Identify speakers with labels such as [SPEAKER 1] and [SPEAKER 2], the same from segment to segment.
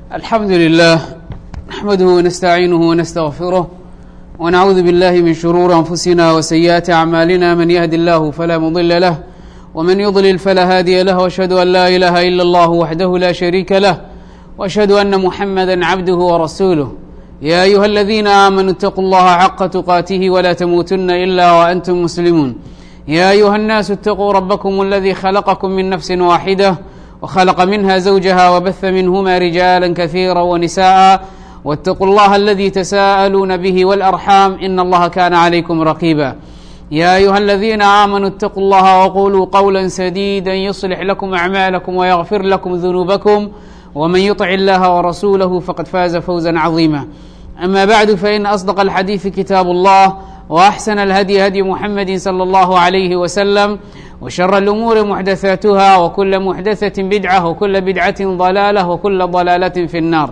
[SPEAKER 1] الحمد لله نحمده ونستعينه ونستغفره ونعوذ بالله من شرور أنفسنا وسيئات أعمالنا من يهد الله فلا مضل له ومن يضلل فلا هادي له وأشهد أن لا إله إلا الله وحده لا شريك له وأشهد أن محمدا عبده ورسوله يا أيها الذين آمنوا اتقوا الله حق تقاته ولا تموتن إلا وأنتم مسلمون يا أيها الناس اتقوا ربكم الذي خلقكم من نفس واحدة وخلق منها زوجها وبث منهما رجالا كثيرا ونساء واتقوا الله الذي تساءلون به والأرحام إن الله كان عليكم رقيبا يا أيها الذين آمنوا اتقوا الله وقولوا قولا سديدا يصلح لكم أعمالكم ويغفر لكم ذنوبكم ومن يطع الله ورسوله فقد فاز فوزا عظيما أما بعد فإن أصدق الحديث كتاب الله وأحسن الهدي هدي محمد صلى الله عليه وسلم وشر الأمور محدثاتها وكل محدثة بدعة وكل بدعة ضلالة وكل ضلالة في النار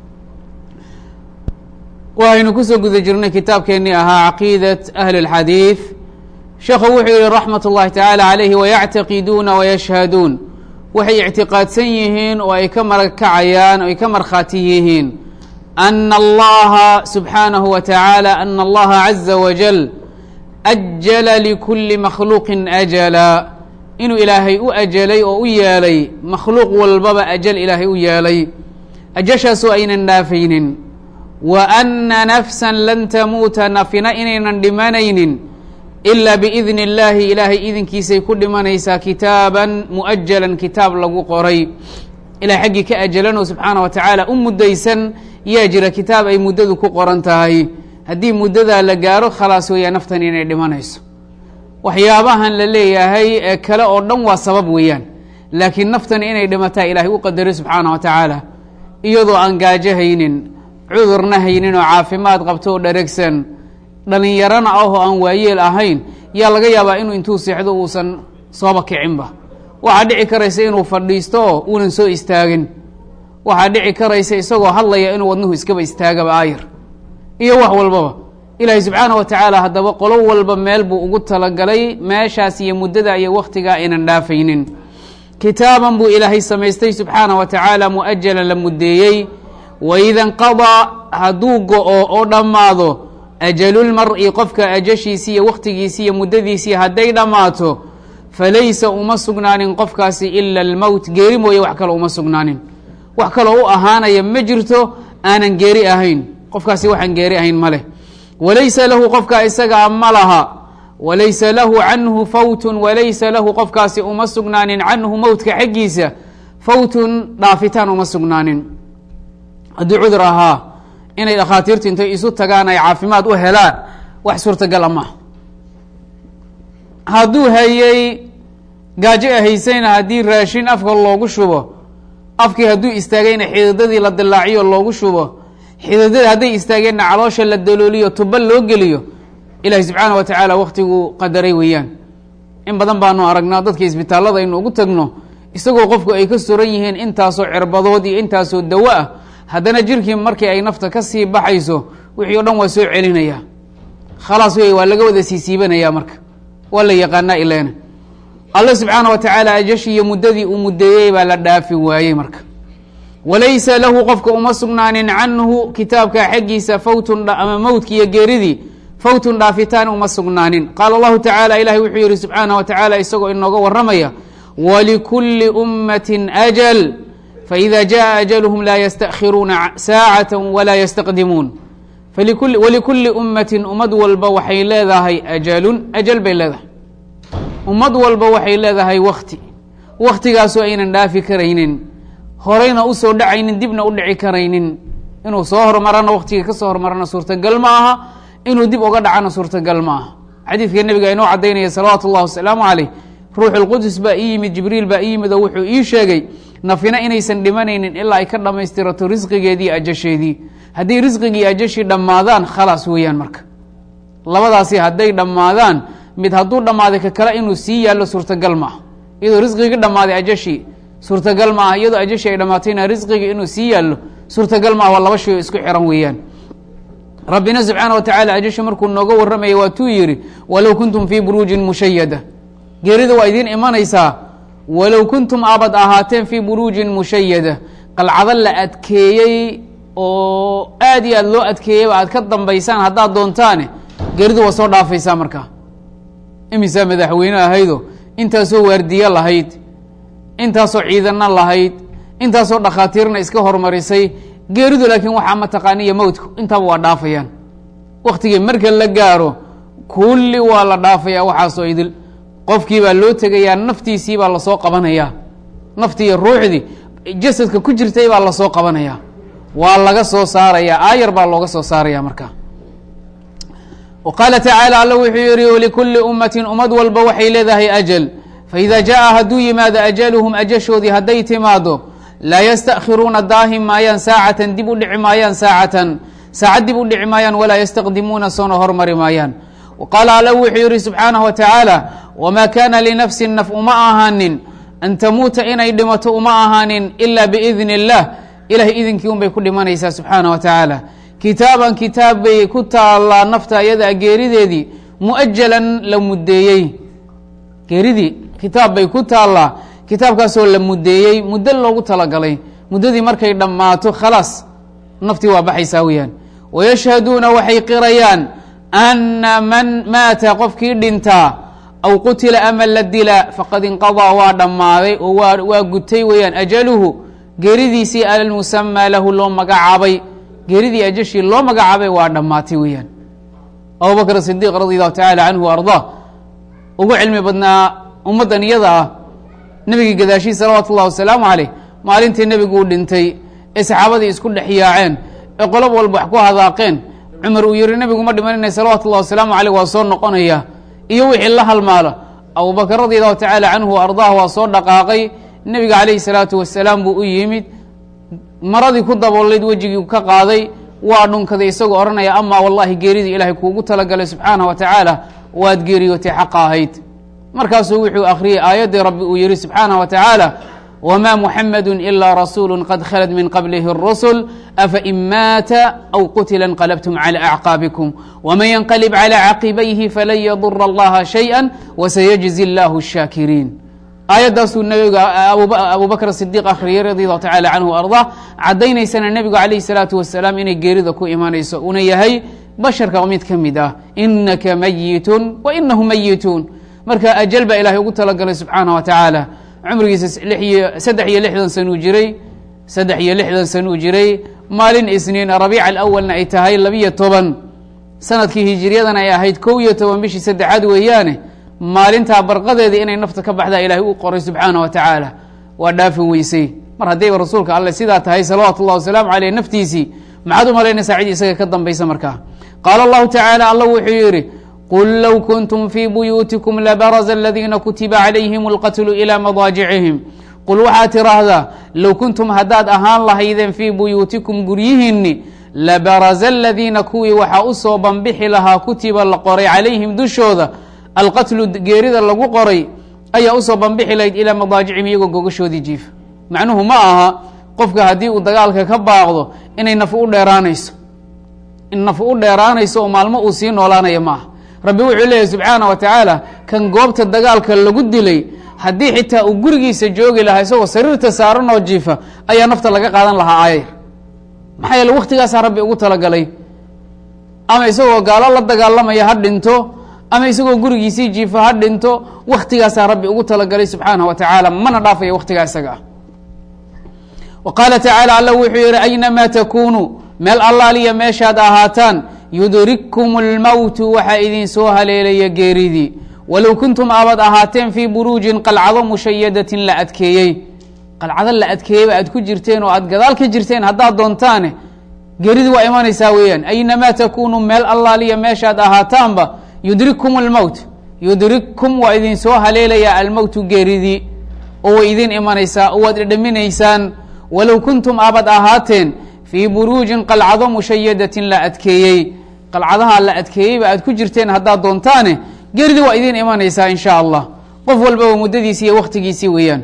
[SPEAKER 1] waxaynu kusoo guda jirnay kitaabkeennii ahaa caqiidat ahli اlxadiid sheekhu wuxuu yihi raxmat اllahi tacaala calayhi wayactaqiduuna wayashhaduun waxay ictiqaadsan yihiin oo ay ka markacayaan oo ay ka markhaati yihiin ana allaha subxaanahu wa tacaala ana allaha caza wajal ajala likuli makhluuqin ajala inuu ilaahay u ajalay oo u yeelay makhluuq walbaba ajal ilaahay u yeelay ajashaasoo aynan dhaafaynin wa ana nafsa lan tamuuta nafina inaynan dhimanaynin ilaa biidni اllaahi ilaahay idinkiisay ku dhimanaysaa kitaaban mu'ajalan kitaab lagu qoray ilahay xaggii ka ajalanoo subxaana wa tacaala u muddaysan yaa jira kitaab ay muddadu ku qoran tahay haddii muddadaa la gaaro khalaas weeyaa naftan inay dhimanayso waxyaabahan la leeyahay ee kale oo dhan waa sabab weeyaan laakiin naftan inay dhimataa ilaahay u qadaray subxaana wa tacaala iyadoo aan gaajo haynin cudurna haynin oo caafimaad qabto oo dharegsan dhalinyarana ah oo aan waayeel ahayn yaa laga yaabaa inuu intuu seexdo uusan sooba kicinba waxaa dhici karaysa inuu fadhiisto oo uunan soo istaagin waxaa dhici karaysa isagoo hadlaya inuu wadnuhu iskaba istaagaba aayar iyo wax walbaba ilaahay subxaana wa tacaala haddaba qolo walba meel buu ugu talagalay meeshaas iyo muddada iyo wakhtigaa aynan dhaafaynin kitaaban buu ilaahay samaystay subxaana wa tacaala mu'ajalan la muddeeyey waida nqadaa hadduu go-o oo dhammaado ajalulmar-i qofka ajashiisi iyo wakhtigiisi iyo muddadiisii hadday dhammaato falaysa uma sugnaanin qofkaasi ila almowt geeri mooye wax kale uma sugnaanin wax kaloo u ahaanaya ma jirto aanan geeri ahayn qofkaasi waxaan geeri ahayn ma leh walaysa lahu qofka isagaa ma laha walaysa lahu canhu fawtun walaysa lahu qofkaasi uma sugnaanin canhu mowtka xaggiisa fawtun dhaafitaan uma sugnaanin haddii cudur ahaa inay dhakhaatiirtu intay isu tagaan ay caafimaad u helaan wax suurtagala maaha hadduu hayey gaajo haysayna haddii raashin afka loogu shubo afkii hadduu istaagayna xididadii la dilaaciyo loogu shubo xididada hadday istaageenna caloosha la dalooliyo tuba loo geliyo ilaahi subxaana wa tacaala waktiguu qadaray weeyaan in badan baanu aragnaa dadka isbitaallada aynu ugu tagno isagoo qofku ay ka suran yihiin intaasoo cirbadood iyo intaasoo dawo ah haddana jirkii markii ay nafta ka sii baxayso wixii o dhan waa soo celinaya khalaas wey waa laga wada siisiibanaya marka waa la yaqaanaa ileena alle subxaana wa tacaala ajashi iyo muddadii uu muddeeyey baa la dhaafi waayey marka walaysa lahu qofka uma sugnaanin canhu kitaabka xaggiisa fawtun ama mowdki iyo geeridii fawtun dhaafitaan uma sugnaanin qaala allahu tacaala ilahi wuxuu yihi subxaana wa tacaala isagoo inooga waramaya walikulli ummatin ajal faإida jaءa ajalhm laa ystakhiruuna saacata walaa ystaqdimuun walikuli ummati ummad walba waxay leedahay ajalun ajal bay leedahay ummad walba waxay leedahay wakti waktigaasoo aynan dhaafi karaynin horeyna usoo dhacaynin dibna u dhici karaynin inuu soo hormarana waktigii kasoo hormarana suurtagal ma aha inuu dib uga dhacana suurtagal ma aha xadiidka nebiga inoo cadaynaya salawaatu اllah wasalaamu caleyh ruux اlqudus baa ii yimid jibriil baa ii yimid oo wuxuu ii sheegay nafina inaysan dhimanaynin ilaa ay ka dhammaystirato risqigeedii ajasheedii haddii risqigii ajashii dhammaadaan khalaas weeyaan marka labadaasi hadday dhammaadaan mid hadduu dhammaaday ka kale inuu sii yaallo suurtagal ma aha iyadoo risqigii dhammaaday ajashii suurtagal ma aha iyadoo ajashii ay dhammaatayna risqigii inuu sii yaallo suurtagal ma aha waa laba shay oo isku xiran weeyaan rabbina subxaana wa tacala ajashi markuu nooga warramaya waatuu yidhi walow kuntum fii buruujin mushayada geerida waa idiin imanaysaa walow kuntum aabad ahaateen fii buruujin mushayada qalcado la adkeeyey oo aad iyo aad loo adkeeyeyba aad ka dambaysaan haddaad doontaane geeridu waa soo dhaafaysaa markaa imisaa madaxweyne ahaydo intaasoo waardiye lahayd intaasoo ciidana lahayd intaasoo dhakhaatiirna iska hormarisay geeridu laakiin waxaa mataqaaniya mowtku intaaba waa dhaafayaan waktigii marka la gaaro kulli waa la dhaafaya waxaasoo idil qofkii baa loo tegayaa naftiisii baa lasoo qabanayaa naftii iyo ruuxdii jasadka ku jirtay baa lasoo qabanayaa waa laga soo saarayaa aayar baa looga soo saaraya markaa wa qaala tacaala alla wuxuu yihi walikulli ummatin ummad walba waxay leedahay ajal faida jaa hadduu yimaado ajaluhum ajashoodii hadday timaado laa yastakhiruuna daahim maayaan saacatan dib u dhici maayaan saacatan saacad dib u dhici maayaan walaa yastaqdimuuna soona hormari maayaan qaala alla wuxuu yihi subxaanaه wa tacaala wma kana linafsi naf uma ahaanin an tamuuta inay dhimato uma ahaanin ila biidn اllah ilahay idinkii un bay ku dhimanaysaa subxaanaه wa tacaala kitaaban kitaab bay ku taallaa nafta iyada geerideedii muajalan la mudeeyey geeridii kitaab bay ku taallaa kitaabkaasoo la mudeeyey muddo loogu talagalay muddadii markay dhammaato khalaas naftii waa baxaysaa weyaan wayashhaduuna waxay qirayaan ana man maata qofkii dhintaa aw qutila ama la dila faqad inqadaa waa dhammaaday oo waa waa gutay weeyaan ajaluhu geeridiisii almusamaa lahu loo magacaabay geeridii ajashii loo magacaabay waa dhammaatay weeyaan abubakr sidiiq radi allahu tacaala canhu ardaa ugu cilmi badnaa ummaddan iyada ah nebigii gadaashii salawaatu ullahi wasalaamu caleyh maalintii nebigu uu dhintay ee saxaabadii isku dhex yaaceen ee qolob walba wax ku hadaaqeen cumar uu yihi nebigu ma dhimanina salawatu ullahi wasalaamu caleyh waa soo noqonaya iyo wixii la halmaalo abubakr radi allahu tacaala canhu ardaah waa soo dhaqaaqay nebiga calayhi salaatu wasalaam buu u yimid maradii ku daboolayd wejigii ka qaaday waa dhunkaday isagoo odhanaya amaa wallahi geeridii ilaahay kuugu talagalay subxaanah wa tacaala waad geeriyootay xaqa ahayd markaasuu wuxuu akhriyey aayaddii rabbi uu yihi subxaanah wa tacaala wma muxamadu ila rasuulu qad khalad min qablihi اrusul afain maata aw qutila انqalbtum calى acqaabikum wman ynqalib calى caqibayhi falan yadura allaha shayئa wasayجzi اllah الshaakiriin aayaddaasuu nabiga abu bakr sidiq akhriyey radi allahu tacala canhu ardaa caddaynaysana nebigu calayhi salaatu wasalaam inay geerida ku imanayso una yahay basharka mid ka mid ah inaka mayitun wa inahu mayituun marka ajal baa ilahay ugu talagalay subxaanah wa tacaala cumrigiisa iyo saddex iyo lixdan sanuu jiray saddex iyo lixdan sanuu jiray maalin isniin rabiica alawalna ay tahay labiyo toban sanadkii hijiriyadana ay ahayd kow iyo toban bishii saddexaad weeyaane maalintaa barqadeedii inay nafta ka baxdaa ilaahay u qoray subxaana wa tacaala waa dhaafin weysay mar haddayba rasuulka alle sidaa tahay salawaatu ullahi wasalaamu caleyh naftiisii maxaad u malaynaysaa cid isaga ka dambaysa markaa qaala allahu tacaala alla wuxuu yidhi qul low kuntum fii buyuutikum labaraza aladiina kutiba calayhim اlqatlu ilى madaajicihim qul waxaad tiraahdaa low kuntum haddaad ahaan lahaydeen fii buyuutikum guryihiinni labaraza aladiina kuwii waxaa usoo banbixi lahaa kutiba la qoray calayhim dushooda alqatlu geerida lagu qoray ayaa usoo banbixi lahayd ilaa madaajicihim iyagoo gogashoodii jiifa macnuhu ma aha qofka haddii uu dagaalka ka baaqdo inay nafu u dheeraanayso in nafu u dheeraanayso oo maalmo uu sii noolaanayo ma aha rabbi wuxuu leeyahy subxaana wa tacaala kan goobta dagaalka lagu dilay haddii xitaa uu gurigiisa joogi lahaa isagoo sariirta saaran oo jiifa ayaa nafta laga qaadan lahaa aayar maxaa yeele waktigaasaa rabbi ugu talagalay ama isagoo gaalo la dagaalamaya ha dhinto ama isagoo gurigiisii jiifa ha dhinto waktigaasaa rabbi ugu talagalay subxaanah wa tacaala mana dhaafaya waktigaa isaga ah wa qaala tacaala alla wuxuu yihi aynamaa takunuu meel allaaliya meeshaad ahaataan yudrikkum اlmowtu waxaa idin soo haleelaya geeridii walow kuntum aabad ahaateen fii buruujin qalcado mushayadatin la adkeeyey qalcado la adkeeyeyba aad ku jirteen oo aad gadaal ka jirteen haddaad doontaane geeridii waa imanaysaa weeyaan aynamaa takunuu meel allaaliya meeshaad ahaataanba yudrikkum اlmowt yudrikkum waa idin soo haleelayaa almowtu geeridii oo way idin imanaysaa oo waad dhedhaminaysaan walow kuntum aabad ahaateen fii buruujin qalcado mushayadatin la adkeeyey qalcadaha la adkeeyeyba aad ku jirteen haddaad doontaane geridii waa idiin imanaysaa in sha allah qof walbaba muddadiisi iyo waktigiisii weeyaan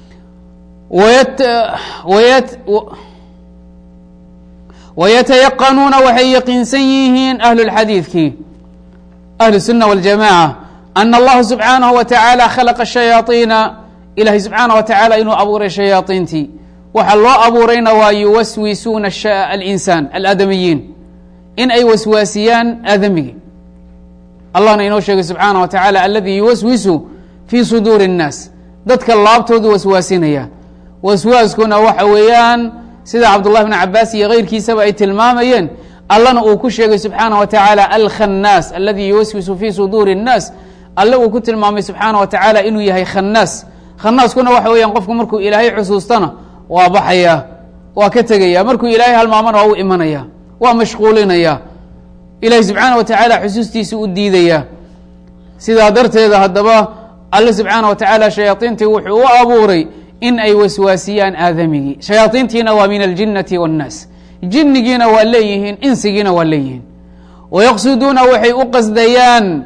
[SPEAKER 1] wayatayaqanuuna waxay yaqiinsan yihiin ahlulxadiidkii ahlu sunna waljamaca ana allaha subxaanahu wa tacaala khalaqa shayaaiina ilahay subxaana wa tacaala inuu abuuray shayaaiintii waxaa loo abuurayna waa yuwaswisuuna alinsaan aladamiyiin in ay waswaasiyaan aadamigi allahna inoo sheegay subxaana wa tacaala aladii yuwaswisu fii suduuri الnaas dadka laabtoodu waswaasinaya waswaaskuna waxa weeyaan sida cabdullahi bn cabaas iyo keyrkiisaba ay tilmaamayeen allana uu ku sheegay subxaana wa tacaala alkhannaas aladi yuwaswisu fii suduuri الnaas alle uu ku tilmaamay subxaana wa tacaala inuu yahay khannaas khanaaskuna waxa weeyaan qofku markuu ilaahay xusuustana waa baxaya waa ka tegaya markuu ilaahay halmaamana waa u imanaya waa mashquulinaya ilahi subxaana wa tacaala xusuustiisa u diidaya sidaa darteeda haddaba alle subxaana wa tacaala shayaaiintii wuxuu u abuuray in ay waswaasiyaan aadamigii shayaaiintiina waa min aljinnati waannaas jinnigiina waa leeyihiin insigiina waa leeyihiin wayaqsuduuna waxay u qasdayaan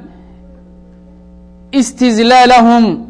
[SPEAKER 1] istizlaalahum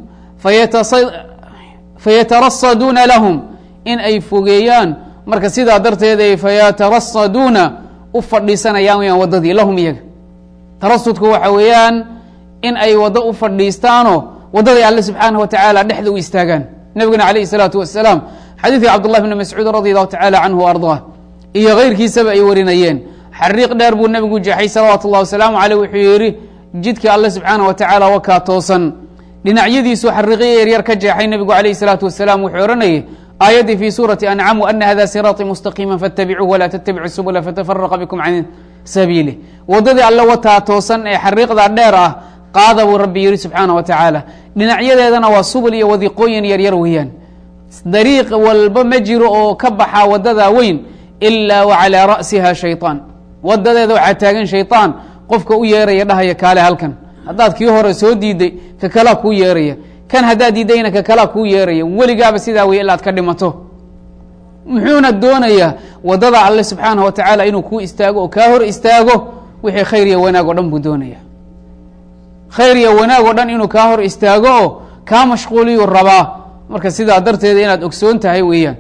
[SPEAKER 1] fayatarasaduuna lahum in ay fogeeyaan marka sidaa darteed fayatarasaduuna u fadhiisanayaan weyaan waddadii lahum iyaga tarasudku waxa weeyaan in ay waddo u fadhiistaanoo waddaday alle subxaanah wa tacaala dhexda u istaagaan nebiguna alayh الsalaatu wasalaam xadiidkii cabdullah bni mascuud radi allahu tacala canhu ardaa iyo keyrkiisaba ay warinayeen xariiq dheer buu nebigu jeexay salawaatu اllah wasalaamu aleyh wuxuu yihi jidka alle subxaanah wa tacaala wakaa toosan dhinacyadiisu xariiqyo yaryar ka jeexay nebigu alayh الsalaatu wasalaam wuxuu ohanayay aayaddii fi suurati ancam ana hada siraaطii mustaqiima faاtabicuuh walaa ttabicuu subula fatafaraqa bikum can sabiilih waddadii alle wataa toosan ee xariiqda dheer ah qaada buu rabbi yihi subxaana wa tacaala dhinacyadeedana waa subul iyo wadiqooyin yaryar weeyaan dariiq walba ma jiro oo ka baxa wadada weyn ilaa wa calaa ra'siha shayطaan wadadeeda waxaa taagan shayطaan qofka u yeeraya dhahaya kaale halkan haddaad kii hore soo diiday ka kalaa kuu yeeraya kan haddaad diidayna ka kalaa kuu yeeraya weligaaba sidaa wey ilaad ka dhimato muxuuna doonayaa wadada alle subxaanah wa tacaala inuu kuu istaago oo kaa hor istaago wixii khayr iyo wanaag o dhan buu doonaya khayr iyo wanaag oo dhan inuu kaa hor istaago oo kaa mashquuliyuu rabaa marka sidaa darteeda inaad ogsoon tahay weeyaan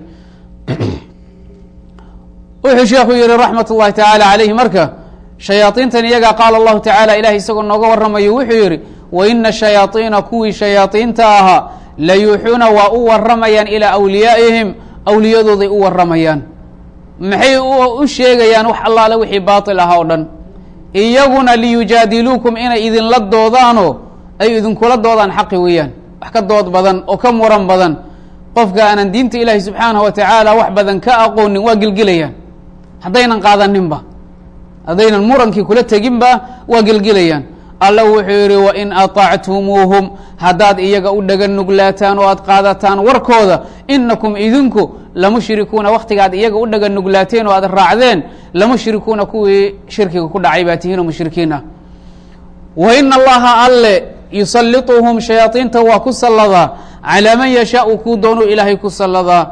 [SPEAKER 1] wuxuu sheekhu yihi raxmat اllahi tacaala calayhi marka shayaaiintan iyagaa qaala allahu tacala ilahay isagoo nooga warramayo wuxuu yihi waina shayaaiina kuwii shayaaiinta ahaa la yuuxuuna waa u waramayaan ilaa awliyaa'ihim awliyadooday u waramayaan maxay u sheegayaan wax allaale wixii baatil ahaa o dhan iyaguna liyujaadiluukum inay idinla doodaanoo ay idinkula doodaan xaqi weeyaan wax ka dood badan oo ka muran badan qofka aanan diinta ilaahi subxaanah wa tacaala wax badan ka aqoonin waa gelgelayaan haddaynan qaadaninba haddaynan murankii kula teginba waa gelgelayaan alla wuxuu yihi wain aطactumuuhum haddaad iyaga u dhaga nuglaataan oo aad qaadataan warkooda inakum idinku lamushrikuuna waktigaad iyaga u dhaga nuglaateen oo aad raacdeen lamushrikuuna kuwii shirkiga ku dhacay baa tihiin oo mushrikiin ah wa ina allaha alle yusallituhum shayaaiinta waa ku salladaa calaa man yashaau kuu doonuu ilaahay ku salladaa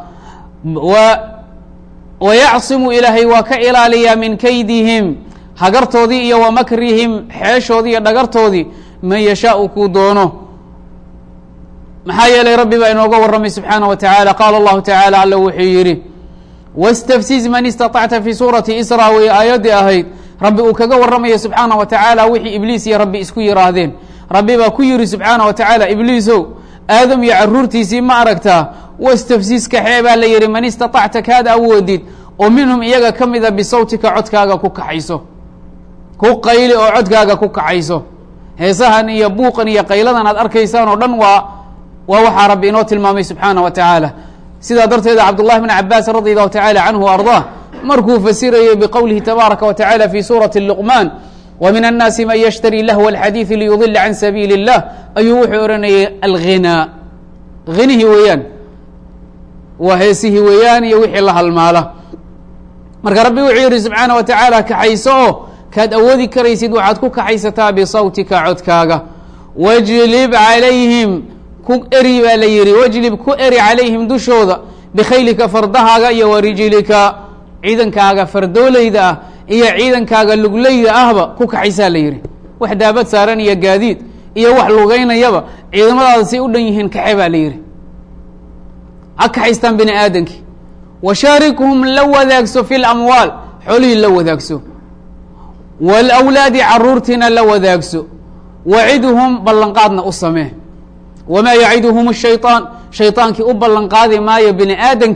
[SPEAKER 1] wa yacsimu ilaahay waa ka ilaaliyaa min kaydihim hagartoodii iyo wa makrihim xeeshoodii iyo dhagartoodii man yashaau kuu doono maxaa yeelay rabbi baa inooga warramay subxaanah wa tacaala qaala allahu tacaala alla wuxuu yidhi wاstafsiz man istaطacta fi suurati isra way aayaddii ahayd rabbi uu kaga warramaya subxaanah wa tacaala wixii ibliis iyo rabbi isku yihaahdeen rabbi baa ku yihi subxaanah wa tacaala ibliisow aadam iyo caruurtiisii ma aragtaa wastafsiz kaxee baa la yihi man istaطacta kaad awoodid oo minhum iyaga ka mida bisawtika codkaaga ku kaxayso ku qayli oo codkaaga ku kaxayso heesahan iyo buuqan iyo qayladan aad arkaysaan oo dhan waa waa waxaa rabbi inoo tilmaamay subxaanah wa tacaala sidaa darteeda cabdullahi bn cabaas radi allahu tacala canhu arضah markuu fasirayey biqowlihi tabaaraka wa tacala fi suurati luqmaan wa min annaasi man yashtari lahwa alxadiidi liyudila can sabiili اllah ayuu wuxuu odhanayay alghinaa hinihii weeyaan waa heesihii weeyaan iyo wixii la halmaala marka rabbi wuxuu yihi subxaana wa tacaala kaxayso oo kaad awoodi karaysid waxaad ku kaxaysataa bisawtika codkaaga wajlib calayhim ku eri baa la yihi wajlib ku eri calayhim dushooda bikhaylika fardahaaga iyo warijlika ciidankaaga fardoolayda ah iyo ciidankaaga lugleyda ahba ku kaxaysaa la yihi wax daabad saaran iyo gaadiid iyo wax lugeynayaba ciidamadaada say u dhan yihiin kaxe baa la yihi ha kaxaystaan bini aadamki washaarikhum la wadaagso fi lamwaal xoolihii la wadaagso wاlawlaadi caruurtiina la wadaagso wacidhum ballanqaadna u samee wamaa yaciduhum الshayطaan shayطaankii u ballan qaadi maayo bini aadamkii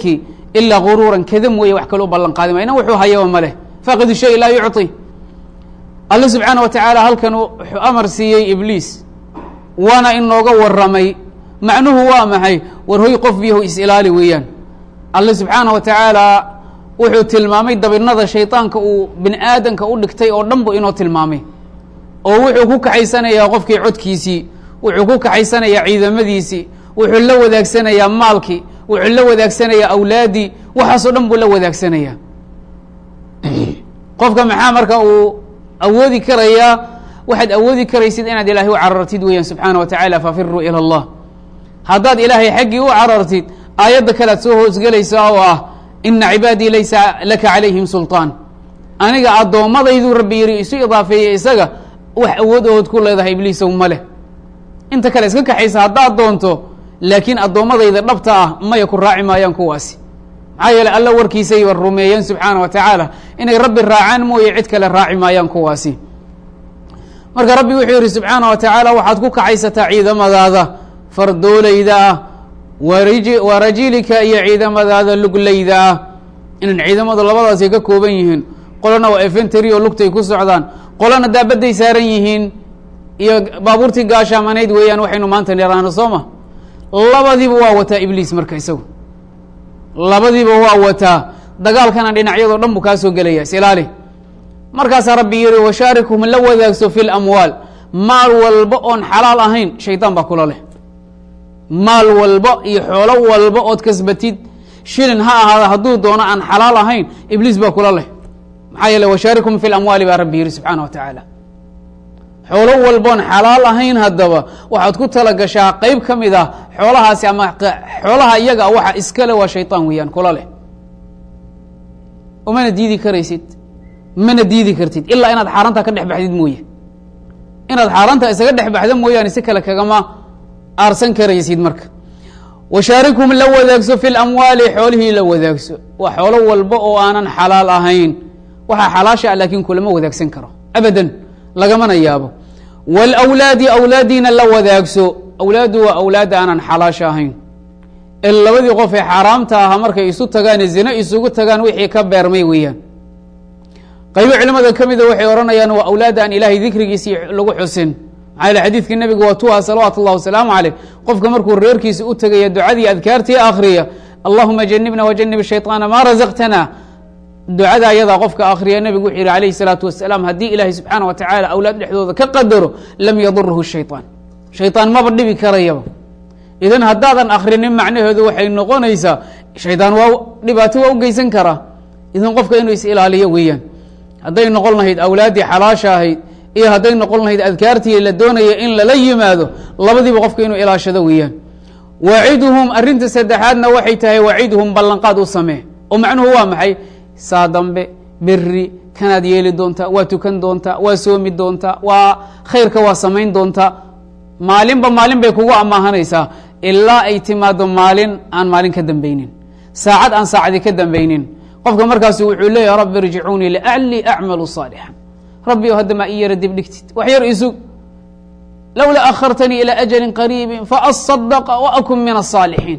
[SPEAKER 1] ilaa guruuran kada mooye wax kale u ballan qaadi ma ina wuxuu hayaba ma leh faaqidu shay laa yucطi alle subxaana wa tacaala halkan wuxuu amar siiyey ibliis waana inooga waramay macnuhu waa maxay war hoy qof yahu is-ilaali weeyaan alle subxaana wa tacaala wuxuu tilmaamay dabinada shayطaanka uu bini aadanka u dhigtay oo dhan bu inoo tilmaamay oo wuxuu ku kaxaysanayaa qofkii codkiisii wuxuu ku kaxaysanayaa ciidamadiisii wuxuu la wadaagsanayaa maalkii wuxuu la wadaagsanayaa awlaadii waxaasoo dhan buu la wadaagsanaya qofka maxaa marka uu awoodi karayaa waxaad awoodi karaysid inaad ilaahay u carartid weeyaan subxaana wa tacaala fafiruu ilى اllah haddaad ilaahay xaggii u carartid aayadda kalead soo hoosgelaysaa oo ah ina cibaadii laysa laka calayhim sulطaan aniga addoommadaydu rabbi yiri isu idaafeeyey isaga wax awood ood ku leedahay ibliisow ma leh inta kale iska kaxaysa haddaad doonto laakiin addoommadayda dhabta ah maya ku raaci maayaan kuwaasi maxaa yeeley alla warkiisayba rumeeyeen subxaana wa tacaala inay rabbi raacaan mooye cid kale raaci maayaan kuwaasi marka rabbi wuxuu yihi subxaana wa tacaala waxaad ku kaxaysataa ciidamadaada fardoolayda ah wariji warajilika iyo ciidamadaada luglayda ah inan ciidamadu labadaasay ka kooban yihiin qolana waa efentary oo lugtay ku socdaan qolana daabadday saaran yihiin iyo baabuurtii gaashaamanayd weeyaan waxaynu maanta niraano soo ma labadiiba waa wataa ibliis marka isagu labadiiba waa wataa dagaalkana dhinacyadoo dhan buu kaa soo gelaya isilaali markaasaa rabbi yihi washaarikhum la wadaagso fi lamwaal maal walba oon xalaal ahayn shaydaan baa kula leh maal walba iyo xoolo walba ood kasbatid shilin ha ahaada hadduu doono aan xalaal ahayn ibliis baa kula leh maxaa yeele washaarikhum fi lamwaali baa rabbi yihi subxaana wa tacaala xoolo walboon xalaal ahayn haddaba waxaad ku tala gashaa qeyb ka mid ah xoolahaasi ama xoolaha iyaga waxa iskale waa shayطaan weeyaan kula leh umana diidi karaysid mana diidi kartid ilaa inaad xaaranta ka dhex baxdid mooye inaad xaaranta isaga dhex baxda mooyaane si kale kagama aarsan karaysid marka washaarikhum la wadaagso fi lamwaali xoolihii la wadaagso waa xoolo walba oo aanan xalaal ahayn waxaa xalaasha ah laakiin kulama wadaagsan karo abadan lagamana yaabo wlawlaadi awlaadiina la wadaagso awlaaddu waa awlaadda aanan xalaasha ahayn ee labadii qof ee xaaraamta ahaa markay isu tagaane zine isugu tagaan wixii ka beermay weeyaan qaybo culimada ka mida waxay odhanayaan waa awlaadda aan ilaahay dikrigiisii lagu xusin maxaa yele xadiidkii nebiga waa tuha salawaatu اllah wasalaamu caleyh qofka markuu reerkiisa u tegaya ducadii adkaartii akhriya allahuma janibna wajanib shayطaana maa razaqtana ducada ayadaa qofka akriya nebigu wuxuu yihi alayhi الsalaatu wasalaam haddii ilaahay subxaana wa tacaala awlaad dhexdooda ka qadaro lam yadurhu shayطaan shayطaan maba dhibi karayaba idan haddaadan akrinin macnaheedu waxay noqonaysaa shaydaan waa dhibaato waa u geysan karaa idan qofka inuu is ilaaliyo weeyaan hadday noqon lahayd awlaaddii xalaasha ahayd iyo hadday noqon lahayd adkaartii la doonaya in lala yimaado labadiiba qofka inuu ilaashado weeyaan waaciduhum arrinta saddexaadna waxay tahay waaciduhum ballanqaad u samee oo macnuhu waa maxay saa dambe beri kanaad yeeli doontaa waa tukan doontaa waa soomi doontaa waa khayrka waa samayn doontaa maalinba maalin bay kugu amaahanaysaa ilaa ay timaado maalin aan maalin ka dambeynin saacad aan saacadi ka dambeynin qofka markaasu wuxuu leeyahay rabbi irjicuunii liaclii acmalu صaalixan rabbi o hadda maa i yara dib dhigtid wax yar isug lowla akhartanii ilى ajali qariibi faasadaqa waakun min الصaalixiin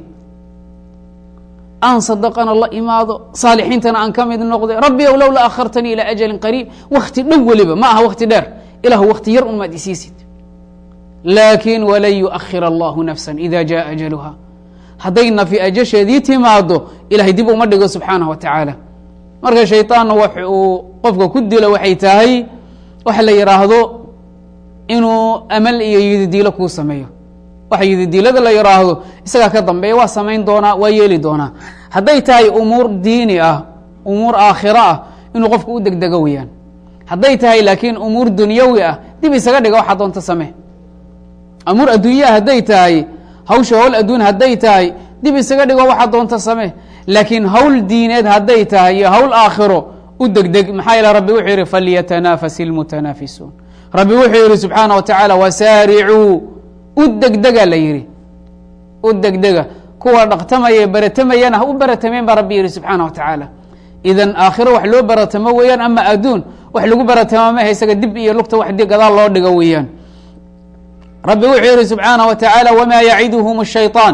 [SPEAKER 1] aan sadaqana la imaado saalixiintana aan ka mid noqday rabbi ow lowla akhartanii ilى ajali qariib wakti dhow weliba ma aha wakti dheer ilah wakti yar un maad isiisid laakin walan yuakhir allahu nafsa ida jaءa ajaluha hadday nafi ajasheedii timaado ilahay dib uma dhigo subxaanaه wa tacaala marka shayطaanna wax uu qofka ku dilo waxay tahay waxa la yihaahdo inuu amal iyo yididiilo kuu sameeyo waxa yididiilada la yihaahdo isagaa ka dambeeya waa samayn doonaa waa yeeli doonaa hadday tahay umuur diini ah umuur aakhiro ah inuu qofku u degdego weyaan hadday tahay laakiin umuur dunyawi ah dib isaga dhiga waxaa doonta samee amuur adduunyaha hadday tahay hawsha howl adduun hadday tahay dib isaga dhigo waxaa doonta samee laakiin hawl diineed hadday tahay iyo hawl aakhiro u degdeg maxaa yeele rabbi wuxuu yihi falyatanaafas ilmutanaafisuun rabbi wuxuu yihi subxaana wa tacaala wasaaricuu u degdega la yihi u degdega kuwa dhaqtamaya baratamayana ha u baratameen baa rabbi yihi subxaana wa tacaala idan aakhiro wax loo baratamo weeyaan ama adduun wax lagu baratama maha isaga dib iyo lugta wax gadaal loo dhigo weeyaan rabbi wuxuu yihi subxaanaه wa taعaalى wma yaciduhum الshayطaan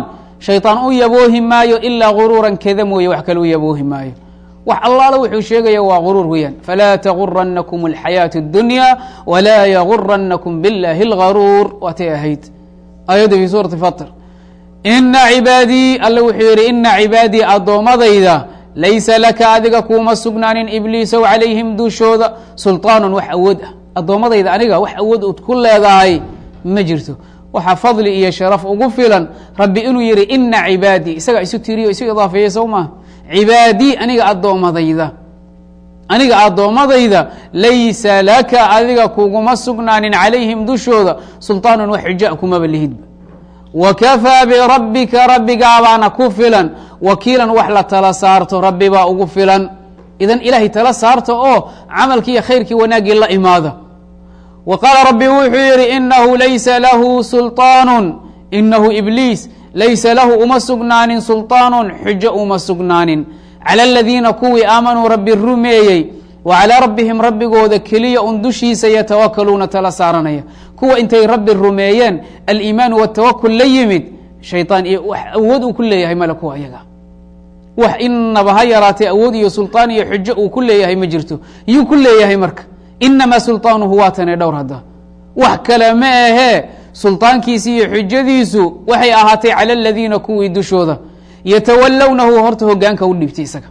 [SPEAKER 1] shayطaan u yaboohi maayo ilaa guruuran keda mooye wax kale u yaboohi maayo wax allaala wuxuu sheegaya waa guruur weeyaan falaa taguranakum اlxayaaةu اdunya walaa yaguranakum biاllahi اlgaruur waatay ahayd aayadda fi suurati fatr ina cibaadii alle wuxuu yihi ina cibaadii addoomadayda laysa laka adiga kuuma sugnaanin ibliisow calayhim dushooda sulطaanu wax awood ah addoommadayda aniga wax awood ud ku leedahay ma jirto waxaa fadli iyo sharaf ugu filan rabbi inuu yihi ina cibaadii isagaa isu tiriyo isu idaafeeyey sow maaha cibaadii aniga addoomadayda aniga addoommadayda laysa laka adiga kuguma sugnaanin calayhim dushooda sulطaanun wax xuja kumaba lihidba wakafaa birabbika rabbigaabaana ku filan wakiilan wax la tala saarto rabbi baa ugu filan idan ilaahay tala saarta oo camalkii iyo khayrkii wanaaggii la imaada wa qaala rabbi wuxuu yihi inahu laysa lahu sulطaanu inahu ibliis laysa lahu uma sugnaanin sulطaanun xujo uma sugnaanin cala aladiina kuwii aamanuu rabbi rumeeyey wa calaa rabbihim rabbigooda keliya un dushiisa yatawakaluuna tala saaranaya kuwa intay rabbi rumeeyeen aliimaanu watawakul la yimid shayطaan iyo wax awood uu ku leeyahay male kuwa ayaga wax inaba ha yaraatee awood iyo sulطaan iyo xujo uu ku leeyahay ma jirto yuu ku leeyahay marka inamaa sulطaanuhu waa tane dhowr hadda wax kale ma ahee sulطaankiisi iyo xujadiisu waxay ahaatay calى aladiina kuwii dushooda yatawalownahu horta hogaanka u dhiibtay isaga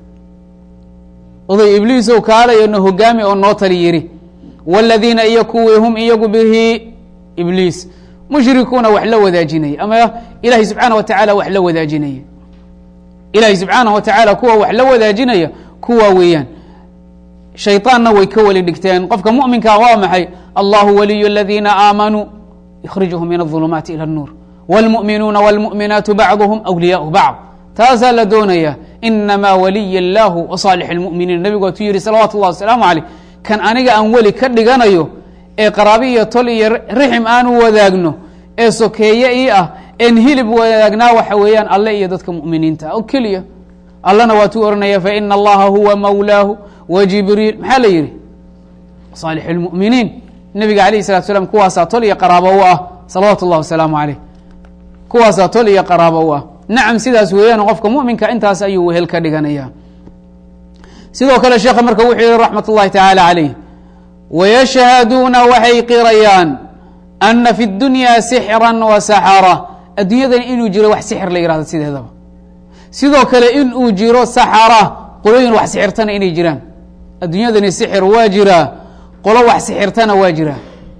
[SPEAKER 1] oday ibliisow kaalayo na hogaami oo noo tali yidhi wاladiina iyo kuwii hum iyagu bihi ibliis mushrikuuna wax la wadaajinaya ama ilahay subxaanaه wa taعala wax la wadaajinaya ilahay subxaanaه wa taعala kuwa wax la wadaajinaya kuwa weeyaan shayطaanna way ka weli dhigteen qofka muؤminkaa waa maxay allahu waliy اladiina aamanuu ykhrijuhum min الظulumaati ilى الnuur wاlmuؤminuuna wاlmuؤminaatu bacduhum أwliyaءu bacd taasaa la doonaya inamaa waliy اllahu وصaalix اlmuؤminiin nebigu waatuu yihi salawatu اllah wasalaamu عaleyh kan aniga aan weli ka dhiganayo ee qaraabi iyo tol iyo rixim aanu wadaagno ee sokeeye ii ah een hilib wadaagnaa waxa weeyaan alle iyo dadka mu'miniinta ah oo keliya allana waatuu oranaya faina allaha huwa mawlaahu wa jibriil maxaa la yihi saalix اlmu'miniin nebiga alayh الsalatu slam kuwaasaa tol iyo qaraabo u ah salawaatu اllah wasalaamu aleyh kuwaasaa tol iyo qaraabo u ah nacam sidaas weeyaan qofka muminka intaas ayuu wehel ka dhiganaya sidoo kale sheekha marka wuxuu yihi raxmat اllahi taعalى عalayh wayashhaduuna waxay qirayaan ana fi اdunya sixra wasaxara adduunyadan inuu jiro wax sixir la yihahdo sideedaba sidoo kale in uu jiro saxara qolooyin wax sixirtana inay jiraan adduunyadani sixir waa jiraa qolo wax sixirtana waa jiraa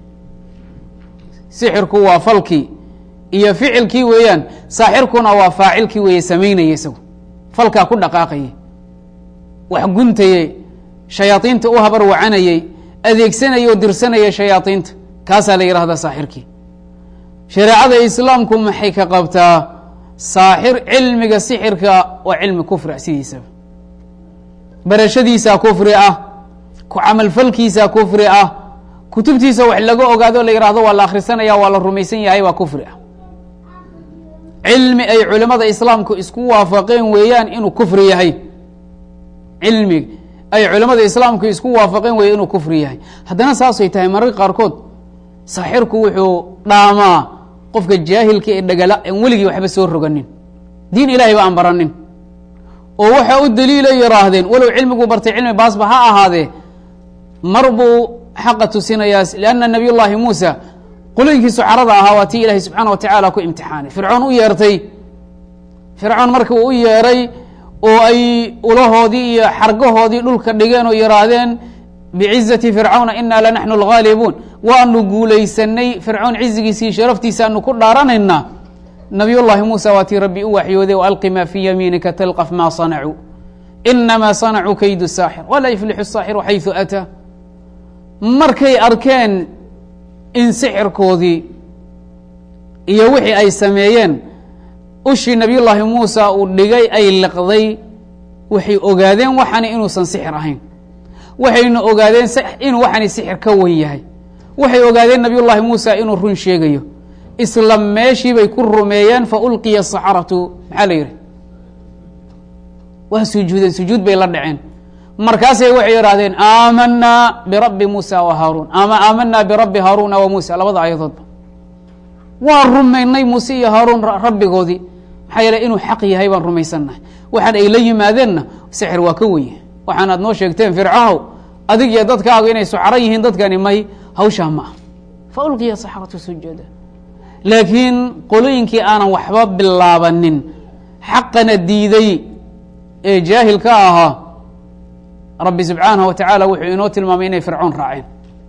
[SPEAKER 1] sixirku waa falkii iyo ficilkii weeyaan saaxirkuna waa faacilkii weeye samaynaya isagu falkaa ku dhaqaaqayay wax guntayey shayaadiinta u habar wacanayey adeegsanaya oo dirsanaya shayaadiinta kaasaa la yihahdaa saaxirkii shareecada islaamku maxay ka qabtaa saaxir cilmiga sixirka waa cilmi kufri ah sidiisaba barashadiisaa kufri ah ku camalfalkiisaa kufri ah kutubtiisa wax laga ogaado la yihahdo waa la akhrisanaya waa la rumaysan yahay waa kufri ah cilmi ay culimada islaamku isku waafaqeen weeyaan inuu kufri yahay cilmi ay culimada islaamku isku waafaqeen weeye inuu kufri yahay haddana saasay tahay mararka qaarkood saaxirku wuxuu dhaamaa qofka jaahilka ee dhagala aan weligii waxba soo roganin diin ilahay ba aan baranin oo waxa u daliila yihaahdeen walow cilmiguu bartay cilmi baasba ha ahaadee mar buu xaqa tusinayaa lianna nabiy llaahi muusa qolooyinkii sucarada ahaa waa tii ilahay subxaana wa tacaala ku imtixaanay fircoon u yeertay fircoon marka uu u yeeray oo ay ulahoodii iyo xargahoodii dhulka dhigeen oo yihaahdeen bicizati fircawna ina lanaxnu lgaalibuun waanu guulaysanay fircoon cizigiisii sharaftiisaanu ku dhaaranaynaa nabiy llaahi muusa waa tii rabbi u waxyooday alqi ma fii yamiinika talqaf ma sanacuu inamaa sanacuu kaydu saaxir walaa yuflixu saaxiru xayثu ataa markay arkeen in sixirkoodii iyo wixii ay sameeyeen ushii nabiy llaahi muusa uu dhigay ay liqday waxay ogaadeen waxani inuusan sixir ahayn waxayna ogaadeen inuu waxani sixir ka wen yahay waxay ogaadeen nabiy llaahi muusa inuu run sheegayo isla meeshii bay ku rumeeyeen faulqiya asaxaratu maxaa la yihi waa sujuudeen sujuud bay la dhaceen markaasay waxay idhahdeen aamanaa birabbi muusa wa haaruun ama aamanaa birabbi haaruuna wa muusa labada aayadoodba waa rumaynay muuse iyo haaruun rabbigoodii maxaa yeele inuu xaq yahay baan rumaysannahay waxaan ay la yimaadeenna sixir waa ka weye waxaan aad noo sheegteen fircahow adig iyo dadkaagu inay sucaro yihiin dadkani may hawshaa ma ah fa ulqiya saxratu sujuuda laakiin qolooyinkii aanan waxba bilaabanin xaqana diiday ee jaahilka ahaa rabbi subxaanaه wa tacaala wuxuu inoo tilmaamay inay fircoon raaceen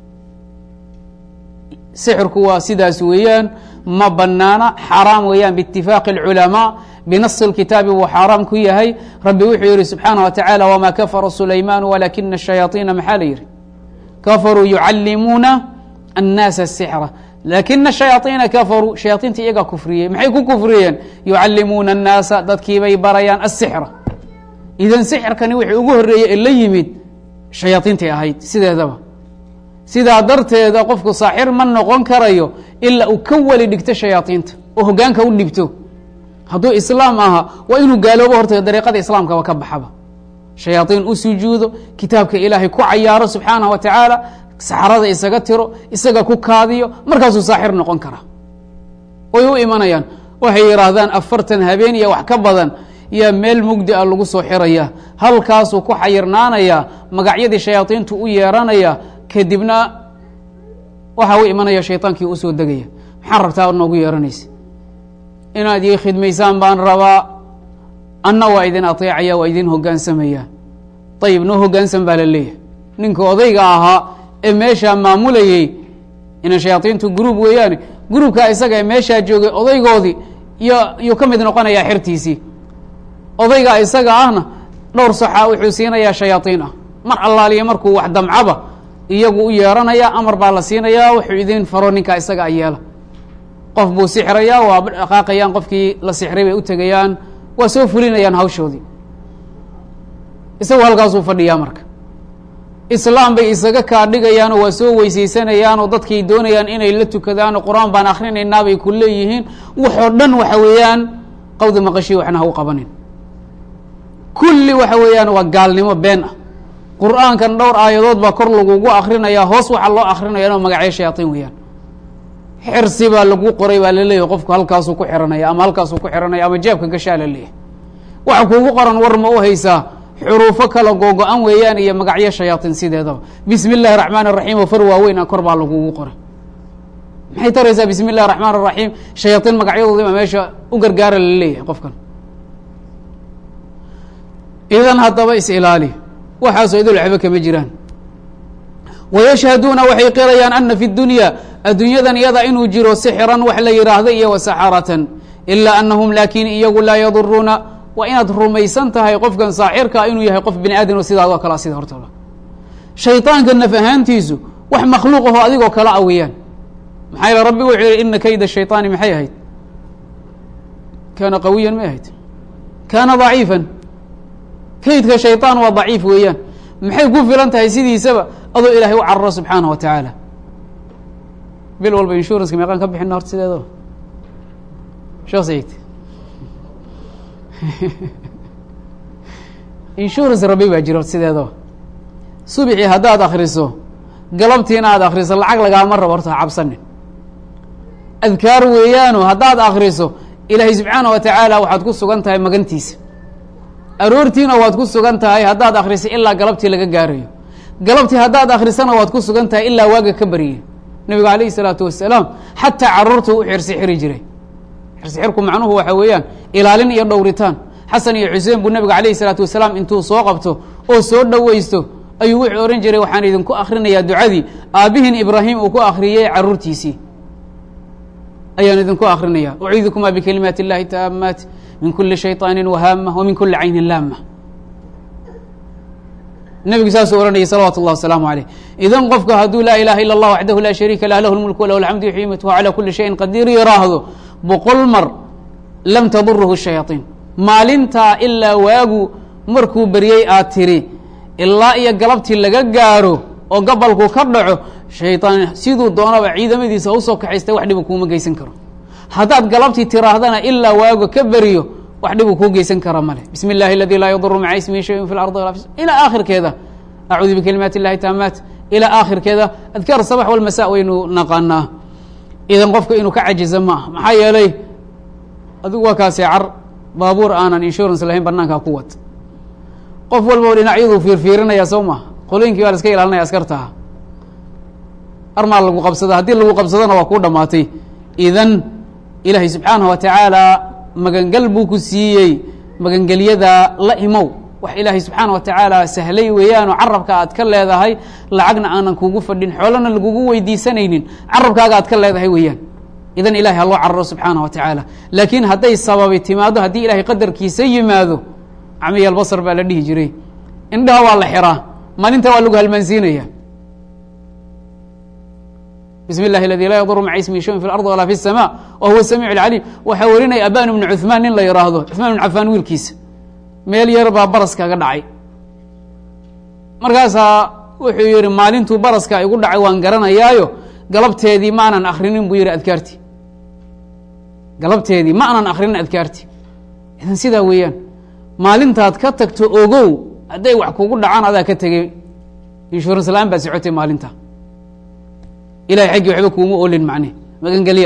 [SPEAKER 1] sixirku waa sidaas weeyaan ma banaana xaaraam weeyaan biitifaaqi اlculamaa binasi اlkitaabi buu xaaraam ku yahay rabbi wuxuu yihi subxaanaه wa tacaala wma kafara sulaymaanu walakina الshayaaطiina maxaa la yihi kafaruu yucalimuuna الnaasa الsixra lakina الshayaaطiina kafaruu shayaaiinta iyagaa kufriyey maxay ku kufriyeen yucalimuuna الnaasa dadkiibay barayaan الsixra idan sixirkani wixii ugu horreeyey ee la yimid shayaaiintay ahayd sideedaba sidaa darteeda qofku saaxir ma noqon karayo ilaa uu ka weli dhigto shayaaiinta oo hogaanka u dhibto hadduu islaam ahaa waa inuu gaaloobo horta dariiqada islaamkaba ka baxaba shayaaiin u sujuudo kitaabka ilaahay ku cayaaro subxaanah wa tacaala saxrada isaga tiro isaga ku kaadiyo markaasuu saaxir noqon karaa way u imanayaan waxay yidhaahdaan afartan habeen iyo wax ka badan yaa meel mugdi a lagu soo xiraya halkaasuu ku xayirnaanayaa magacyadii shayaaiintu u yeeranaya kadibna waxaa u imanaya shaydaankii usoo degaya maxaa rabtaa noogu yeeranaysa inaad ii khidmaysaan baan rabaa anna waa idin ateecaya waa idin hogaansamaya ayib noo hogaansan baa la leeyahay ninka odayga ahaa ee meeshaa maamulayey ina shayaaiintu gruub weeyaane gruubkaa isaga ee meeshaa joogay odaygoodii iyo yuu ka mid noqonayaa xertiisii odayga isaga ahna dhowr saxa wuxuu siinayaa shayaaiin ah mar allaaliya markuu wax damcaba iyagu u yeeranaya amar baa la siinayaa wuxuu idin faro ninkaa isaga a yeela qof buu sixrayaa waa dhaqaaqayaan qofkii la sixray bay u tegayaan waa soo fulinayaan hawshoodii isagu halkaasuu fadhiyaa marka islaam bay isaga kaa dhigayaanoo waa soo weysaysanayaanoo dadkay doonayaan inay la tukadaanoo qur-aan baan akrinaynaabay ku leeyihiin waxoo dhan waxa weeyaan qawda maqashii waxna ha u qabanin kulli waxa weeyaan waa gaalnimo been ah qur-aankan dhowr aayadood baa kor lagugu akrinayaa hoos waxaa loo akrinaya magacyo shayaaطiin weeyaan xirsi baa lagu qoray baa laleeyahay qofku halkaasuu ku xiranaya ama halkaasuu ku xiranaya ama jeebka gashaa la leeyahay waxa kuugu qoran war ma u haysaa xuruufo kala googo-an weeyaan iyo magacyo shayaaطiin sideedaba bismi اllahi الraxmaan الraxiim oo far waaweyn a kor baa lagugu qoray maxay taraysaa bismi اllahi الraxmaan الraxiim shayaaطiin magacyadoodii baa meesha u gargaara la leeyahay qofkan idan haddaba is-ilaali waxaasoo idil waxba kama jiraan wayashhaduuna waxay qirayaan ana fi dunya addunyadan iyada inuu jiro sixran wax la yihaahda iyo wasaxaratan ilaa anahum laakin iyagu laa yaduruuna waa inaad rumaysan tahay qofkan saaxirkaa inuu yahay qof bini aadam sidaadoo kale sida hortooda shayطaanka naf ahaantiisu wax makhluuq aho adigoo kala a weeyaan maxaa yeele rabbi wuxuu yihi ina kayda shayطaani maxay ahayd kaana qawiyan may ahayd kaana ضaciifan kaydka shayطaan waa daciif weeyaan maxay ku filan tahay sidiisaba adoo ilaahay u cararo subxaanaه wa tacaala bil walba inshuranska meeqaan ka bixina horta sideedaba sheekh sayid insurance rabi baa jira horta sideedaba subxii haddaad akriso galabtiina aad akriso lacag lagaama rabo horta ha cabsanin adkaar weeyaano haddaad akriso ilaahay subxaanaه wa tacaala waxaad ku sugan tahay magantiisa aroortiina waad ku sugan tahay haddaad akriso ilaa galabtii laga gaarayo galabtii haddaad akrisana waad ku sugan tahay ilaa waaga ka baryay nabigu alayh الsalaatu wasalaam xataa caruurta u xirsi xiri jiray xirsi xirku macnuhu waxa weeyaan ilaalin iyo dhowritaan xasan iyo xuseen buu nabiga alayh الsalaatu wasalaam intuu soo qabto oo soo dhoweysto ayuu wuxuu ohan jiray waxaan idinku akrinayaa ducadii aabihin ibraahim uu ku akriyey caruurtiisii ayaan idinku akrinaya uciidukuma bikalimaati اllahi taamaat min kuli shayطaani wahaama wa min kuli cayni laama nebigu saasuu ohanayay salawatu اllah wasalaamu aleyh idan qofka hadduu laa ilaha ila اllah waxdahu laa shariika lah lahu lmulk walahu alxamdu yuxyi yumiit wa calى kuli shayin qadiir yiraahdo boqol mar lam tadurhu shayaaطiin maalintaa ilaa waagu markuu beryey aad tiri ilaa iyo galabtii laga gaaro oo gabalku ka dhaco shayطaan siduu doonaba ciidamadiisa usoo kaxaystay wax dhibu kuuma geysan karo haddaad galabtii tiraahdana ilaa waago ka beriyo wax dhibuu kuu geysan kara male bismi اllahi aladi laa yaduru maca ismihi shayun fi lardi wala ilaa aakhirkeeda acuudu bikalimaati اllahi taamaat ilaa aakhirkeeda adkaar sabax walmasa waynu naqaanaa idan qofka inuu ka cajiza ma ah maxaa yeelay adigu waa kaasee car baabuur aanan insurance lahayn banaankaa ku wad qof walba dhinacyaduu fiirfiirinaya soo maha qolooyinkii baa la iska ilaalinaya askartaha armaa lagu qabsada haddii lagu qabsadona waa kuu dhamaatay idan ilaahay subxaanahu wa tacaala magangal buu ku siiyey magangelyada la imow wax ilaahay subxaana wa tacaala sahlay weeyaanoo carabka aad ka leedahay lacagna aanan kugu fadhin xoolana lagugu weydiisanaynin carabkaaga aad ka leedahay weeyaan idan ilahay ha loo cararo subxaana wa tacaala laakiin hadday sababi timaado haddii ilahay qadarkiisa yimaado camiya albasar baa la dhihi jiray indhaha waa la xiraa maalinta waa lagu halmaansiinaya bismi اllahi aladi laa yaduru maca ismihi shayun fi اlarض walaa fi الsama wa huwa samiic اlcalim waxaa warinaya aban bnu cuثmaan nin la yihaahdo cuثmaan bn cafaan wiilkiisa meel yar baa baras kaga dhacay markaasaa wuxuu yihi maalintuu baraska igu dhacay waan garanayaayo galabteedii ma anan akrinin buu yihi adkaarti galabteedii ma anan akrinin adkaarti idan sidaa weeyaan maalintaad ka tagto ogow hadday wax kugu dhacaan adaa ka tegey insurance la-aan baad socotay maalinta ilahay xaggii waxba kuuma olin macne magangelya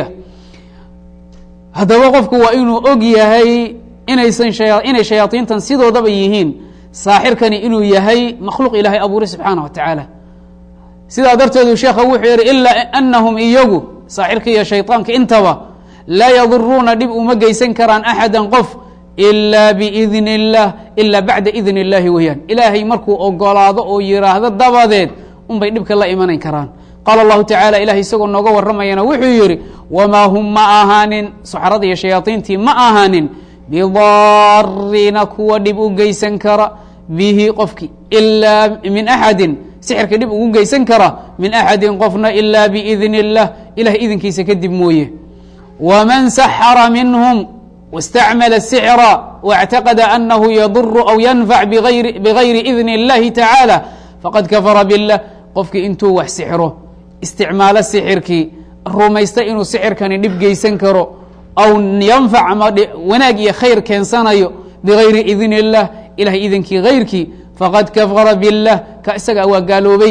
[SPEAKER 1] haddaba qofku waa inuu og yahay inaysan shaya inay shayaadiintan sidoodaba yihiin saaxirkani inuu yahay makhluuq ilaahay abuuray subxaana wa tacaala sidaa darteedu sheekha wuxuu yihi ilaa anahum iyagu saaxirka iyo shayطaanka intaba laa yaduruuna dhib uma geysan karaan axada qof ilaa biidni اllah ilaa bacda idni اllahi weeyaan ilaahay markuu ogolaado oo yiraahdo dabadeed unbay dhibka la imanayn karaan qaala allahu tacala ilahay isagoo nooga waramayana wuxuu yihi wamaa hum ma ahaanin soxrada iyo shayaaiintii ma ahaanin bidaariina kuwa dhib u geysan kara bihi qofki ilaa min axadin sixirka dhib ugu geysan kara min axadin qofna ilaa biidni اllah ilahay idinkiisa kadib mooye wman saxara minhm wاstacmala الsixra واctaqada anahu yaduru aw yanfac bigayri idni اllahi tacaalى faqad kafara biاllah qofkii intuu wax sixro isticmaalo sixirkii rumaysta inuu sixirkani dhib geysan karo aw yanfac ama wanaag iyo khayr keensanayo bigayri idni اllah ilahay idinkii hayrkii faqad kafara biاllah ka isaga waa gaaloobay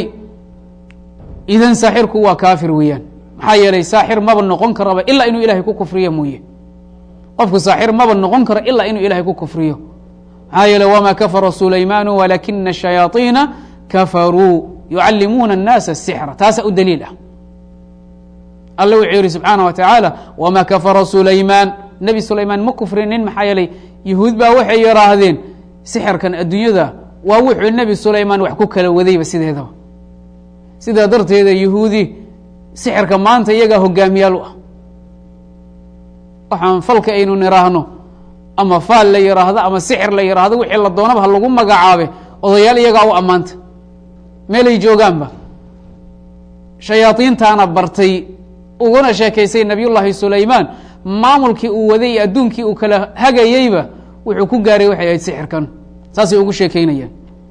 [SPEAKER 1] idan saaxirku waa kaafir weeyaan maxaa yeelay saaxir maba noqon karaba ilaa inuu ilahay ku kufriyo mooye qofku saaxir maba noqon karo ilaa inuu ilahay ku kufriyo maxaa yeeley wama kafara sulaymaanu walakina shayaaiina kafaruu yucalimuuna الnaasa الsixra taasa u daliil ah alla wuxuu yihi subxaana wa tacaala wama kafara sulaymaan nebi sulaymaan ma kufrinin maxaa yeelay yahuud baa waxay yihaahdeen sixirkan adduunyada waa wuxuu nebi sulaymaan wax ku kala wadayba sideedaba sidaa darteeda yahuudi sixirka maanta iyagaa hogaamiyaal u ah waxaan falka aynu niraahno ama faal la yiraahdo ama sixir la yiraahdo wixii la doonaba ha lagu magacaabe odayaal iyagaa u ammaanta meelay joogaanba shayaadiintaana bartay uguna sheekaysay nabiy llaahi sulaymaan maamulkii uu waday iyo adduunkii uu kala hagayeyba wuxuu ku gaaray waxay ahayd sixirkan saasay ugu sheekeynayaan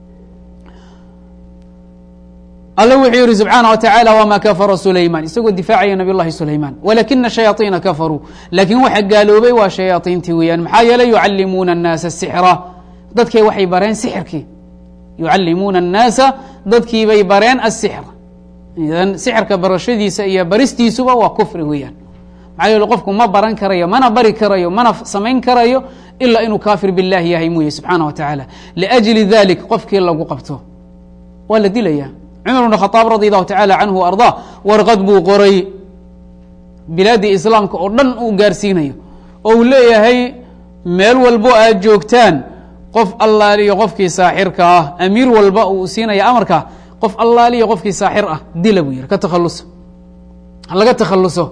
[SPEAKER 1] alla wuxuu yihi subxaana wa tacaala wma kafara sulayman isagoo difaacaya nabiy llahi sulayman walakina shayaaiina kafaruu laakiin waxa gaaloobay waa shayaaiintii weeyaan maxaa yeeley yucalimuuna الnaasa sixra dadkay waxay bareen sixirkii yucalimuuna الnaasa dadkiibay bareen asixr idan sixirka barashadiisa iyo baristiisuba waa kufri weeyaan maxaa yeele qofku ma baran karayo mana bari karayo mana samayn karayo ilaa inuu kaafir biاllahi yahay mooye subxaana wa tacaala liأjli dalik qofkii lagu qabto waa la dilaya cumar bn khaaab radi allahu tacala canhu wa ardaa warqad buu qoray bilaaddii islaamka oo dhan uu gaarsiinayo oo uu leeyahay meel walbo aad joogtaan qof allaaliyo qofkii saaxirka ah amiir walba uu siinaya amarka qof allaaliyo qofkii saaxir ah dila buu yihi ka takhaluso laga takhaluso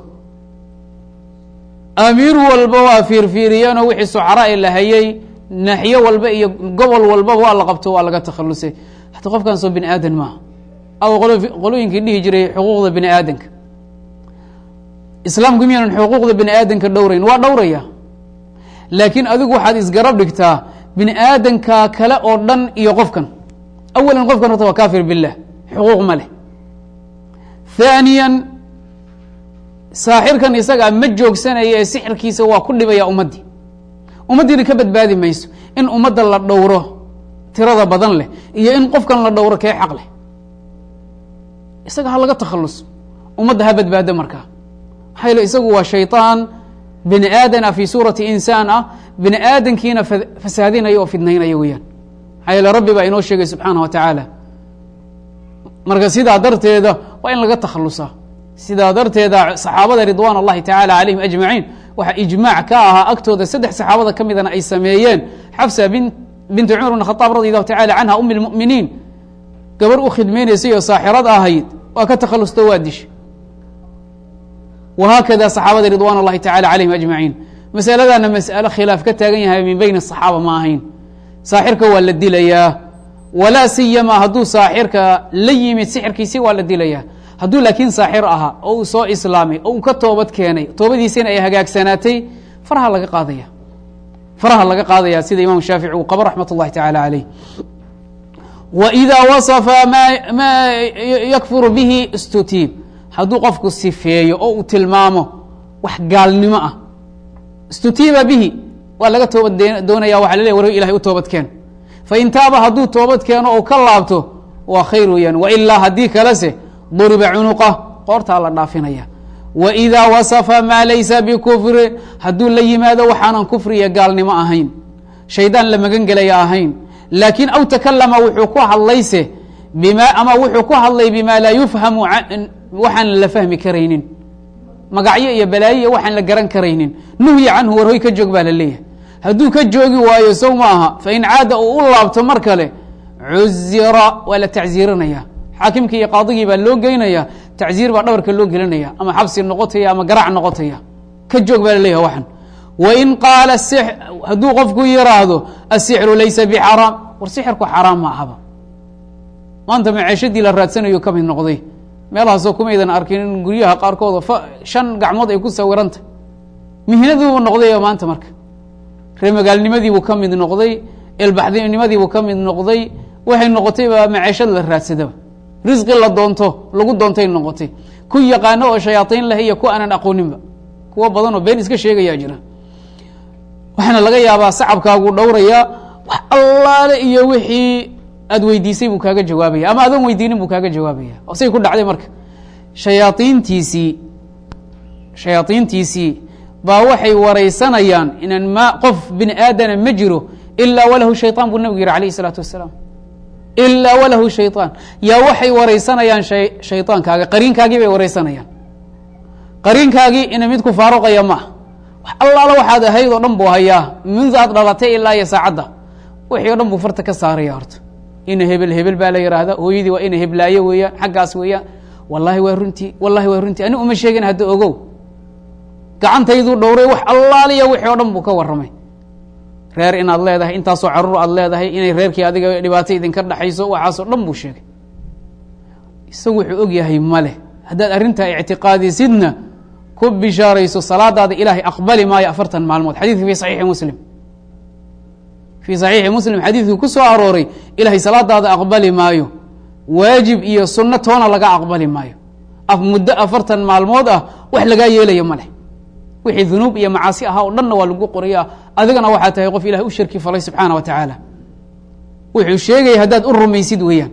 [SPEAKER 1] amiir walba waa fiirfiiriyeenoo wixii sucara e la hayay naxyo walba iyo gobol walbaba waa la qabto waa laga takhalusay hata qofkan soo bini aadan maaha aw qolooyinkii dhihi jiray xuquuqda bini aadanka islaamku miyaanan xuquuqda bini aadanka dhowrayn waa dhowraya laakiin adigu waxaad isgarab dhigtaa bini aadanka kale oo dhan iyo qofkan awalan qofkan horta waa kafir bilah xuquuq ma leh haaniyan saaxirkan isagaa ma joogsanaya ee sixirkiisa waa ku dhibaya ummaddii ummaddiina ka badbaadi mayso in ummadda la dhowro tirada badan leh iyo in qofkan la dhowro kee xaq leh isaga ha laga takhaluso ummadda ha badbaado markaa maxaa yeele isagu waa shayطaan bini aadana fii suurati insaan ah bini aadankiina fasaadinaya oo fidnaynaya weeyaan maxaa yeele rabbi baa inoo sheegay subxaana wa tacaala marka sidaa darteeda waa in laga takhalusaa sidaa darteeda saxaabada ridwaan اllahi tacaala calayhim ajmaciin waxaa ijmaac ka ahaa agtooda saddex saxaabada ka midana ay sameeyeen xafsa bin binti cumar bn khaaab radi allahu tacala canha umi lmuminiin gabar u khidmaynaysay oo saaxirad ahayd waa ka takhalusto waa disha wahaakada saxaabada ridwan اllahi tacala calayhim ajmaciin masaladana mas'alo khilaaf ka taagan yahay min beyn الصaxaaba ma ahayn saaxirka waa la dilayaa walaa siyama hadduu saaxirka la yimid sixirkiisi waa la dilayaa hadduu laakiin saaxir ahaa oo uu soo islaamay oo uu ka toobad keenay toobadiisina ay hagaagsanaatay faraha laga qaadaya faraha laga qaadaya sida imam shaafici uu qabo raxmat اllahi tacala calayh wa idaa wasafa ma ma yakfuru bihi istutiib hadduu qofku sifeeyo oo uu tilmaamo wax gaalnimo ah istutiiba bihi waa laga toobad doonaya waxa la ley war ilahay u toobad keen fain taaba hadduu toobad keeno ou ka laabto waa khayr weeyaan wailaa haddii kalese duriba cunuqa qoortaa la dhaafinaya wa idaa wasafa maa laysa bikufri hadduu la yimaado waxaanan kufri iyo gaalnimo ahayn shaydaan la magan gelaya ahayn laakiin aw takalama wuxuu ku hadlayse bima ama wuxuu ku hadlay bima laa yufhamu waxaan la fahmi karaynin magacyo iyo balaayo iyo waxaan la garan karaynin nuhya canhu warhoy ka joog baa la leeyahay hadduu ka joogi waayo sow ma aha fain caada uu u laabto mar kale cuzira waa la tacziirinaya xaakimkii iyo qaadigii baa loo geynaya tacziir baa dhabarka loo gelinaya ama xabsi noqotaya ama garac noqotaya ka joog baa la leeyahay waxan wain qaala hadduu qofku yiraahdo asixru laysa bixaraam war sixirku xaraam ma ahaba maanta maceeshadii la raadsanayo ka mid noqday meelahaasoo kumaydan arkin in guryaha qaarkooda shan gacmood ay ku sawirantah mihnaduubu noqday maanta marka reemagaalnimadiibuu ka mid noqday elbaxdinimadiibuu ka mid noqday waxay noqotayba maceeshad la raadsadaba risqi la doonto lagu doontay noqotay ku yaqaano oo shayaaطiin leh iyo ku aanan aqooninba kuwo badan oo been iska sheegayaa jira waxaana laga yaabaa sacabkaagu dhowraya wax allaale iyo wixii aad weydiisay buu kaaga jawaabaya ama adoon weydiinin buu kaaga jawaabaya say ku dhacday marka shayaaiintiisii shayaaiintiisii baa waxay waraysanayaan inaan ma qof bini aadana ma jiro ilaa walahu shayطaan buu nabigu yihi alayh الsalaatu wasalaam ilaa walahu shayطaan yaa waxay waraysanayaan shayطaankaaga qariinkaagii bay waraysanayaan qariinkaagii ina mid ku faaruqaya maaha wax allaala waxaad ahayd oo dhan buu hayaa mundu aad dhalatay ilaa iyo saacadda wixii o dhan buu farta ka saaraya horta ina hebel hebel baa la yihahda hooyadii waa ina heblaayo weeyaan xaggaas weeyaan wallahi waa runtii wallahi waa runtii ani uma sheegin hadda ogow gacantayduu dhowray wax allaaliya wixii o dhan buu ka warramay reer inaad leedahay intaasoo caruur aad leedahay inay reerkii adiga dhibaato idinka dhexayso waxaasoo dhan buu sheegay isagu wuxuu og yahay male haddaad arrintaa ictiqaadisidna ku bishaarayso salaadaada ilaahay aqbali maayo afartan maalmood xadiidka fi saxiixi muslim fii saxiixi muslim xadiidkii ku soo arooray ilaahay salaadaada aqbali maayo waajib iyo sunno toona laga aqbali maayo muddo afartan maalmood ah wax lagaa yeelaya ma leh wixii dunuub iyo macaasi ahaa oo dhanna waa lagu qoraya adigana waxaa tahay qof ilahay u shirki falay subxaana wa tacaala wuxuu sheegaya haddaad u rumaysid weeyaan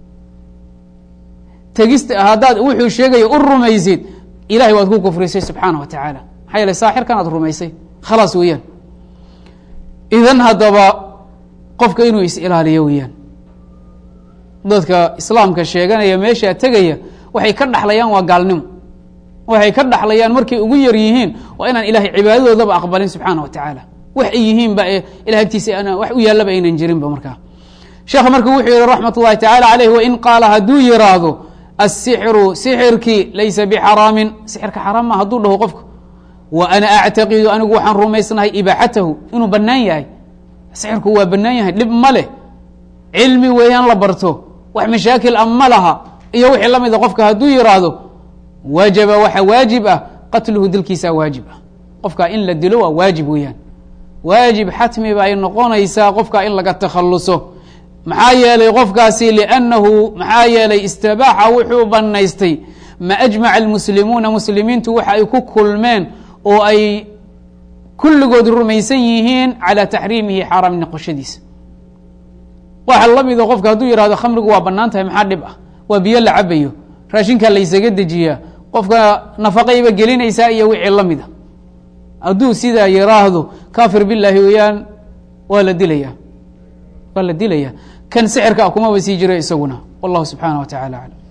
[SPEAKER 1] tegista haddaad wuxuu sheegaya u rumaysid ilahay waad ku kufrisay subxaana wa tacaala maxaa yeele saaxirkan aad rumaysay khalaas weeyaan idan haddaba qofka inuu is ilaaliyo weeyaan dadka islaamka sheeganaya meeshaa tegaya waxay ka dhaxlayaan waa gaalnimo waxay ka dhaxlayaan markay ugu yar yihiin waa inaan ilahay cibaadadoodaba aqbalin subxaana wa tacaala wax ay yihiinba ilahay agtiisa wax u yaallaba aynan jirinba markaa sheekha marka wuxuu yihi raxmat ullahi tacala caleyh wain qaala hadduu yiraahdo asixru sixirkii laysa bixaraamin sixirka xaraam ma hadduu dhaho qofka wa ana actaqidu anigu waxaan rumaysnahay ibaaxatahu inuu bannaan yahay sixirku waa bannaan yahay dhib ma leh cilmi weeyaan la barto wax mashaakil a ma laha iyo wixii la mida qofka hadduu yiraahdo wajaba waxa waajib ah qatluhu dilkiisaa waajib ah qofkaa in la dilo waa waajib weeyaan waajib xatmi ba ay noqonaysaa qofkaa in laga takhaluso maxaa yeelay qofkaasi liannahu maxaa yeelay istibaaxa wuxuu banaystay ma ajmaca almuslimuuna muslimiintu waxa ay ku kulmeen oo ay kulligood rumaysan yihiin calaa taxriimihi xaaraam noqoshadiisa waxa la mida qofka hadduu yihahdo khamrigu waa banaan tahay maxaa dhib ah waa biyo la cabayo raashinkaa laysaga dejiyaa qofka nafaqayba gelinaysaa iyo wixii la mida hadduu sidaa yiraahdo kafir bilahi weeyaan waa la dilaya waa la dilaya kan sixirka kumaba sii jira isaguna wallahu subxaana wa tacala aclam